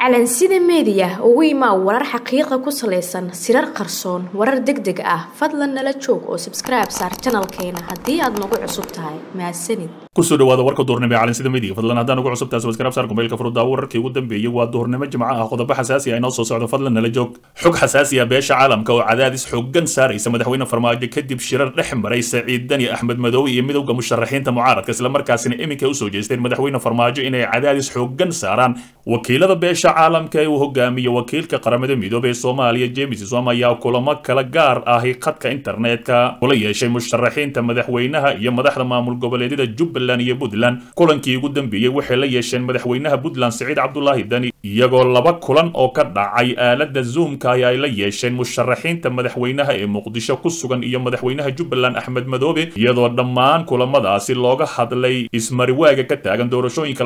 calansida meediya ugu imaa warar xaqiiqa ku salaysan sirar qarsoon warar deg deg ah fadlan nala joog oo sabskribe saar janalkeena haddii aad nagu cusub tahay mahadsanid kusoo dhawaada warka duhurnimo ee calansida meediga fadlan haddaan ugu cusub tahay sabskribe saar kumeelka furudaawo wararkii ugu dambeeyey waa duhurnimo jimco ah qodobo xasaasi ah inoo soo socdo fadlan nala joog xog xasaasi ah beesha caalamka oo cadaadis xooggan saaraysa madaxweyne farmaajo kadib shirar dhex maray saciid dani axmed madoobe iyo midowda musharaxiinta mucaaradka islamarkaasina iminka usoo jeesteen madaxweyne farmaajo inay cadaadis xooggan saaraan wakiilada beesha caalamka ee uu hogaamiyo wakiilka qaramada midoobey ee soomaaliya james som ayaa kulamo kala gaar ahi khadka internetka kula yeeshay musharaxiinta madaxweynaha iyo madaxda maamul goboleedyada jubbaland iyo puntland kulankii ugu dambeeyey waxay la yeesheen madaxweynaha puntland siciid cabdulaahi dani iyagoo laba kulan oo ka dhacay aalada zoomka ay ay la yeesheen musharaxiinta madaxweynaha ee muqdisho ku sugan iyo madaxweynaha jubbaland axmed madoobe iyadoo dhammaan kulamadaasi looga hadlay ismariwaaga ka taagan doorashooyinka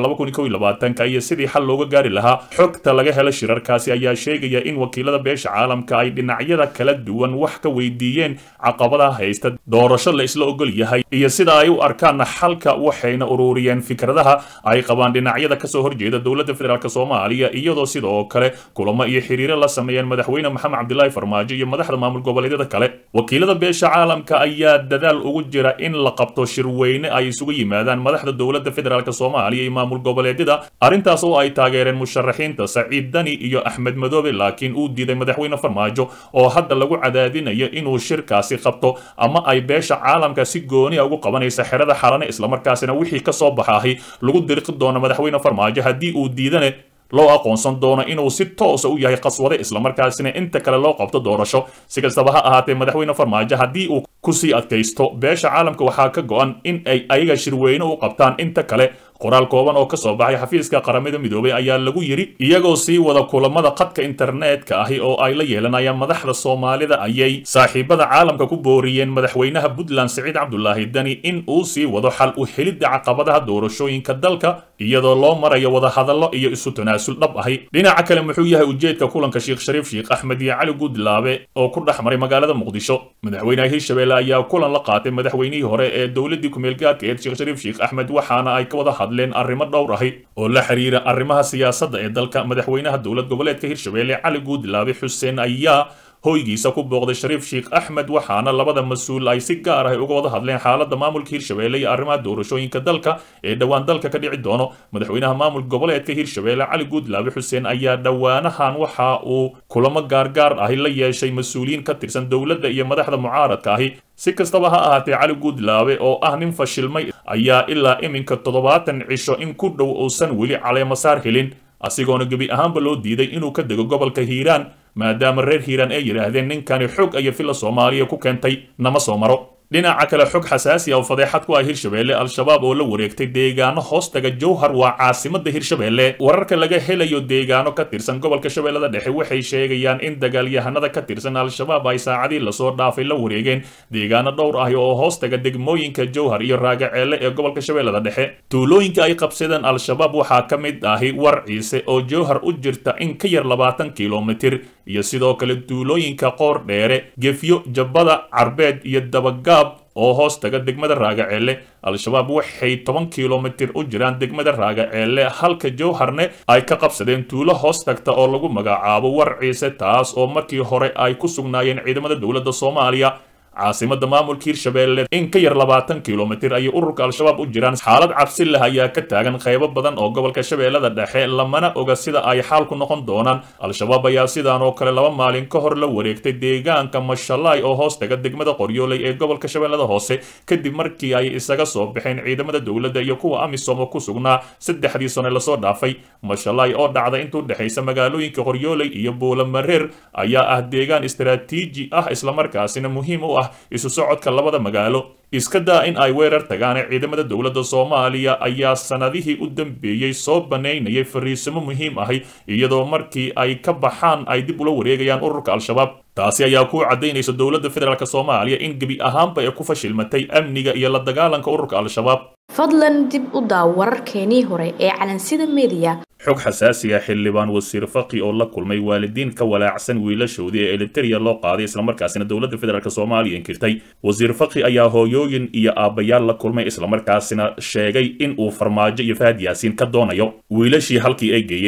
iyo sidii xal looga gaari lahaa xogta laga helo shirarkaasi ayaa sheegaya in wakiilada beesha caalamka ay dhinacyada kala duwan wax ka weydiiyeen caqabadaha haysta doorasho la isla ogol yahay iyo sida ay u arkaan xalka waxayna ururiyeen fikradaha ay qabaan dhinacyada kasoo horjeeda dowladda federaalk soomaaliya iyadoo sidoo kale kulamo iyo xiriiro la sameeyeen madaxweyne maxamed cabdilaahi farmaajo iyo madaxda maamul goboleedyada kale wakiilada beesha caalamka ayaa dadaal ugu jira in la qabto shirweyne ay isugu yimaadaan madaxda dowladda federaalk soomaaliya iyo maamul goboleedyada arrintaas oo ay taageereen musharaxiinta saciid dani iyo axmed madoobe laakiin uu diiday madaxweyne farmaajo oo hadda lagu cadaadinayo inuu shirkaasi qabto ama ay beesha caalamka si gooniya ugu qabanaysa xerada xalane islamarkaasina wixii ka soo baxaahi lagu diriqi doono madaxweyne farmaajo haddii uu diidane loo aqoonsan doono inuu si toosa u yahay qaswade islamarkaasina inta kale loo qabto doorasho si kastaba ha ahaatee madaxweyne farmaajo haddii uu kusii adkaysto beesha caalamka waxaa ka go-an in ay ayaga shirweyne u qabtaan inta kale qoraal kooban oo kasoo baxay xafiiska qaramada midoobey ayaa lagu yidhi iyagoo sii wada kulamada khadka internetka ahi oo ay la yeelanayaan madaxda soomaalida ayay saaxiibada caalamka ku booriyeen madaxweynaha puntland siciid cabdulaahi dani in uu sii wado xal u helidda caqabadaha doorashooyinka dalka iyadoo loo marayo wadahadallo iyo isu tanaasul dhab ahi dhinaca kale muxuu yahay ujeedka kulanka sheekh shariif sheekh axmed iyo cali guudlaabe oo ku dhex maray magaalada muqdisho madaxweynaha hirshabelle ayaa kulan la qaatay madaxweynihii hore ee dowladii kumeelgaarka eed sheekh shariif sheekh axmed waxaana ay ka wada hadleen arrimo dhowr ahi oo la xiriira arrimaha siyaasadda ee dalka madaxweynaha dowlad goboleedka hirshabelle cali guudlaabe xuseen ayaa hoygiisa ku booqday shariif sheekh axmed waxaana labada mas-uul ay si gaar ah uga wada hadleen xaaladda maamulka hirshabelle iyo arrimaha doorashooyinka dalka ee dhowaan dalka ka dhici doono madaxweynaha maamul goboleedka hirshabelle cali guudlaabe xuseen ayaa dhowaanahan waxa uu kulamo gaargaar ahi la yeeshay mas-uuliyiin ka tirsan dowladda iyo madaxda mucaaradka ahi si kastaba ha ahaatee cali guudlaabe oo ah nin fashilmay ayaa ilaa iminka toddobaatan cisho in ku dhow uusan weli caleemasaar helin asigoona gebi ahaanba loo diiday inuu ka dego gobolka hiiraan maadaama reer hiiraan ay yidhaahdeen ninkani xog iyo filla soomaaliya ku keentay nama soo maro dhinaca kale xog xasaasi ah oo fadeexad ku ah hirshabelle al-shabaab oo la wareegtay deegaano hoostaga jowhar waa caasimada hirshabelle wararka laga helayo deegaano ka tirsan gobolka shabeellada dhexe waxay sheegayaan in dagaalyahanada ka tirsan al-shabaab ay saacadii lasoo dhaafay la wareegeen deegaano dhowr ah oo hoostaga degmooyinka jowhar iyo raagaceelle ee gobolka shabeellada dhexe tuulooyinka ay qabsadeen al-shabaab waxaa ka mid ahi war ciise oo jowhar u jirta in ka yar labaatan kilomitir iyo sidoo kale tuulooyinka qoor dheere gefyo jabbada carbeed iyo dabagaab oo hoos taga degmada raagaceelle al-shabaab waxay toban kilomitir u jiraan degmada raagaceelle halka jowharne ay ka qabsadeen tuulo hoos tagta oo lagu magacaabo war ciise taas oo markii hore ay ku sugnaayeen ciidamada dowladda soomaaliya caasimada maamulka hirshabelle in ka yar labaatan kilomitir ayay ururka al-shabaab u jiraan xaalad cabsi leh ayaa ka taagan qaybo badan oo gobolka shabeellada dhexe lamana oga sida ay xaalku noqon doonaan al-shabaab ayaa sidaan oo kale laba maalin ka hor la wareegtay deegaanka mashalaay oo hoos taga degmada qoryooley ee gobolka shabeellada hoose kadib markii ay isaga soo baxeen ciidamada dowladda iyo kuwa amisom oo ku sugnaa saddexdii sane lasoo dhaafay mashalaay oo dhacda intuu dhexaysa magaalooyinka qoryooley iyo buulamareer ayaa ah deegaan istaraatiiji ah islamarkaasina muhiim u ah isu socodka labada magaalo iska daa in ay weerar tagaan ciidamada dowladda soomaaliya ayaa sanadihii u dambeeyey soo banaynayay fariisimo muhiim ahi iyadoo markii ay ka baxaan ay dib ula wareegayaan ururka al-shabaab taasi ayaa ku caddaynaysa dowladda federaalk soomaaliya in gebi ahaanba ay ku fashilmatay amniga iyo la dagaalanka ururka al-shabaab fadlan dib u daaw wararkeenii hore ee calansida meediya xog xasaasiga xildhibaan wasiir faqi oo la kulmay waalidiin ka walaacsan wiilashoodii ee eliteria loo qaaday islamarkaasina dowladda federaalk soomaaliya inkirtay wasiir faqi ayaa hooyooyin iyo aabbayaal la kulmay islamarkaasina sheegay in uu farmaajo iyo fahad yaasiin ka doonayo wiilashii halkii ay geeyeen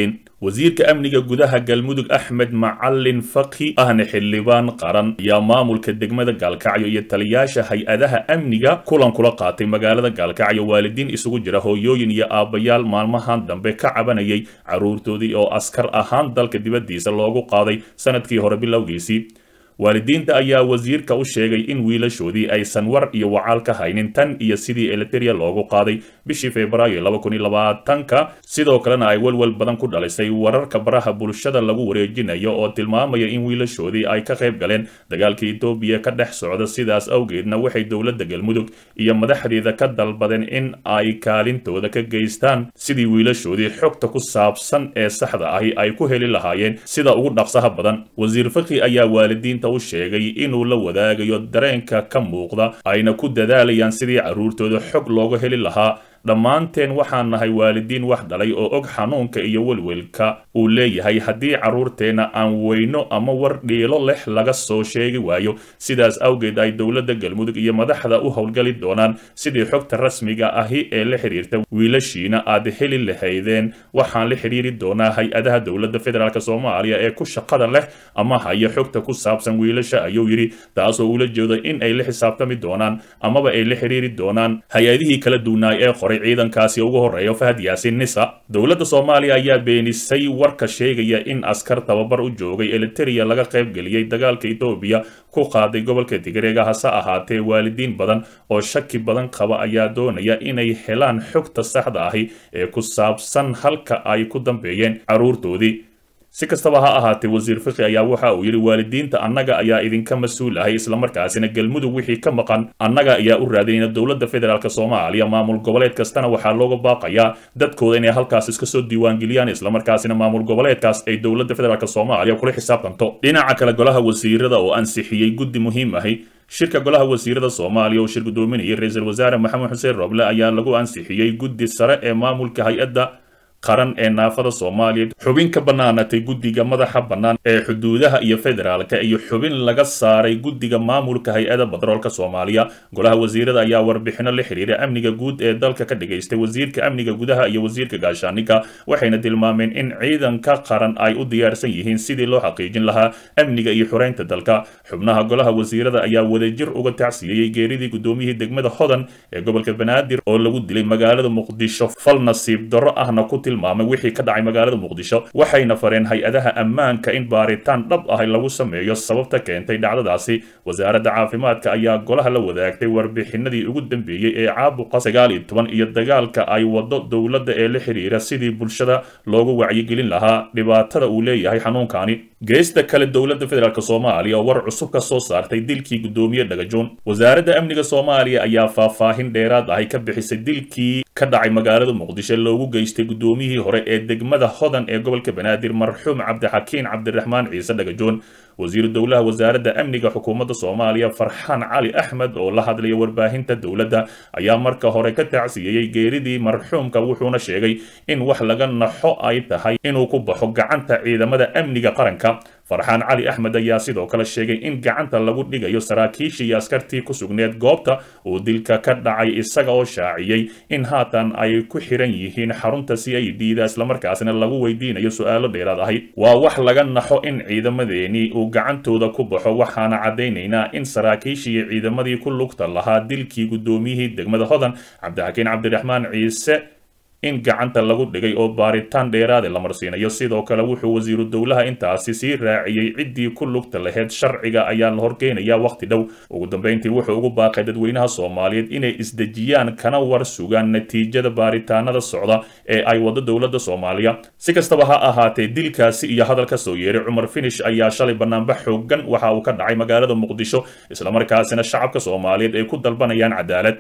wasiirka amniga gudaha galmudug axmed macalin fakhi ahna xildhibaan qaran ayaa maamulka degmada gaalkacyo iyo taliyaasha hay-adaha amniga kulan kula qaatay magaalada gaalkacyo waalidiin isugu jira hooyooyin iyo aabbayaal maalmahan dambe ka cabanayay carruurtoodii oo askar ahaan dalka dibaddiisa loogu qaaday sanadkii hore bilowgiisii waalidiinta ayaa wasiirka u sheegay in wiilashoodii aysan war iyo wacaal ka haynin tan iyo sidii eliteria loogu qaaday bishii febraayo laba kun iyo labaatanka sidoo kalena ay welwel badan ku dhalisay wararka baraha bulshada lagu wareejinayo oo tilmaamaya in wiilashoodii ay ka qayb galeen dagaalka etoobiya ka dhex socda sidaas awgeedna waxay dowladda galmudug iyo madaxdeeda ka dalbadeen in ay kaalintooda ka geystaan sidii wiilashoodii xogta ku saabsan ee saxda ahi ay ku heli lahaayeen sida ugu dhaqsaha badan wasiir fakhi ayaa waalidiinta u sheegay inuu la wadaagayo dareenka ka muuqda ayna ku dadaalayaan sidii carruurtooda xog looga heli lahaa dhammaanteen waxaan nahay waalidiin wax dhalay oo og xanuunka iyo welwelka uu leeyahay haddii carruurteenna aan weyno ama war dhiilo leh laga soo sheegi waayo sidaas awgeed ay dowladda galmudug iyo madaxda u howlgali doonaan sidii xogta rasmiga ahi ee la xiriirta wiilashiina aad heli lahaydeen waxaan la xiriiri doonaa hay-adaha dowladda federaalk soomaaliya ee ku shaqada leh ama haya xogta ku saabsan wiilasha ayuu yidhi taasoo ula jeedo in ay la xisaabtami doonaan amaba ay la xiriiri doonaan hay-adihii kala duwanaay ee qoray ciidankaasi ugu horeeya fahad yaasin nisa dowladda soomaaliya ayaa beenisay warka sheegaya in askar tababar u joogay eliteria laga qaybgeliyey dagaalka etoobiya ku qaaday gobolka tigreega hase ahaatee waalidiin badan oo shaki badan qaba ayaa doonaya inay helaan xogta saxda ahi ee ku saabsan halka ay ku dambeeyeen carruurtoodii si kastaba ha ahaatee wasiir fikhi ayaa waxa uu yidhi waalidiinta annaga ayaa idinka mas-uul ahay islamarkaasina galmudug wixii ka maqan annaga ayaa u raadinayna dowladda federaalk soomaaliya maamul goboleed kastana waxaa looga baaqayaa dadkooda inay halkaas iska soo diiwaangeliyaan islamarkaasina maamul goboleedkaas ay dowladda federaalk soomaaliya kula xisaabtanto dhinaca kale golaha wasiirada oo ansixiyey guddi muhiim ahi shirka golaha wasiirada soomaaliya oo shir gudoominayay ra-iisul wasaare maxamed xuseen roble ayaa lagu ansixiyey guddi sare ee maamulka hay-adda qaran ee naafada soomaaliya xubin ka bannaanatay guddiga madaxa bannaan ee xuduudaha iyo federaalka iyo xubin laga saaray guddiga maamulka hay-ada batroolka soomaaliya golaha wasiirada ayaa warbixino la xiriira amniga guud ee dalka ka dhigaystay wasiirka amniga gudaha iyo wasiirka gaashaaniga waxayna tilmaameen in ciidanka qaran ay u diyaarsan yihiin sidii loo xaqiijin lahaa amniga iyo xureynta dalka xubnaha golaha wasiirada ayaa wadajir uga tacsiyeeyey geeridii gudoomiyihii degmada hodan ee gobolka banaadir oo lagu dilay magaalada muqdisho fal nasiib darro ahna ku tilmaamay wixii ka dhacay magaalada muqdisho waxayna fareen hay-adaha ammaanka in baaritaan dhab ah lagu sameeyo sababta keentay dhacdadaasi wasaaradda caafimaadka ayaa golaha la wadaagtay warbixinadii ugu dambeeyey ee caabuqa sagaal iyo toban iyo dagaalka ay wado dowladda ee la xiriira sidii bulshada loogu wacyigelin lahaa dhibaatada uu leeyahay xanuunkani geesta kale dowladda federaalk soomaaliya oo war cusub ka soo saartay dilkii gudoomiye dhagajoon wasaaradda amniga soomaaliya ayaa faahfaahin dheeraad ahi ka bixisay dilkii ka dhacay magaalada muqdisho loogu geystay gudoomiyihii hore ee degmada hodan ee gobolka banaadir marxuum cabdixakiin cabdiraxmaan ciise dhagajoon wasiiru dowlaha wasaaradda amniga xukuumadda soomaaliya farxaan cali axmed oo la hadlaya warbaahinta dowladda ayaa marka hore ka tacsiyeeyey geeridii marxuumka wuxuuna sheegay in wax laga naxo ay tahay inuu ku baxo gacanta ciidamada amniga qaranka farxaan cali axmed ayaa sidoo kale sheegay in gacanta lagu dhigayo saraakiishii iyo askartii ku sugneed goobta uu dilka ka dhacay isaga oo shaaciyey in haatan ay ku xiran yihiin xarunta c i d da islamarkaasna lagu weydiinayo su-aalo dheeraad ahi waa wax laga naxo in ciidamadeeni uu gacantooda ku baxo waxaana caddaynaynaa in saraakiishii iyo ciidamadii ku lugta lahaa dilkii guddoomiyihii degmada hodan cabdixakiin cabdiraxmaan ciise in gacanta lagu dhigay oo baaritaan dheeraade la marsiinayo sidoo kale wuxuu wasiiru dowlaha intaasi sii raaciyey ciddii ku lugta laheyd sharciga ayaa la horgeynayaa wakhti dhow ugu dambeyntii wuxuu ugu baaqay dadweynaha soomaaliyeed inay isdejiyaan kana war sugaan natiijada baaritaanada socda ee ay wado dowladda soomaaliya si kastaba ha ahaatee dilkaasi iyo hadal ka soo yeeray cumar finish ayaa shalay banaanbax xoogan waxa uu ka dhacay magaalada muqdisho islamarkaasina shacabka soomaaliyeed ay ku dalbanayaan cadaalad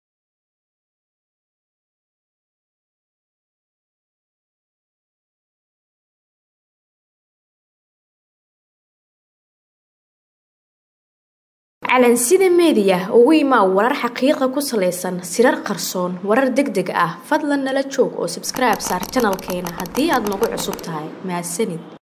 calansida meediya ugu imaa warar xaqiiqa ku salaysan sirar qarsoon warar deg deg ah fadlan nala joog oo sabskribe saar janalkeena haddii aad nagu cusub tahay mahadsanid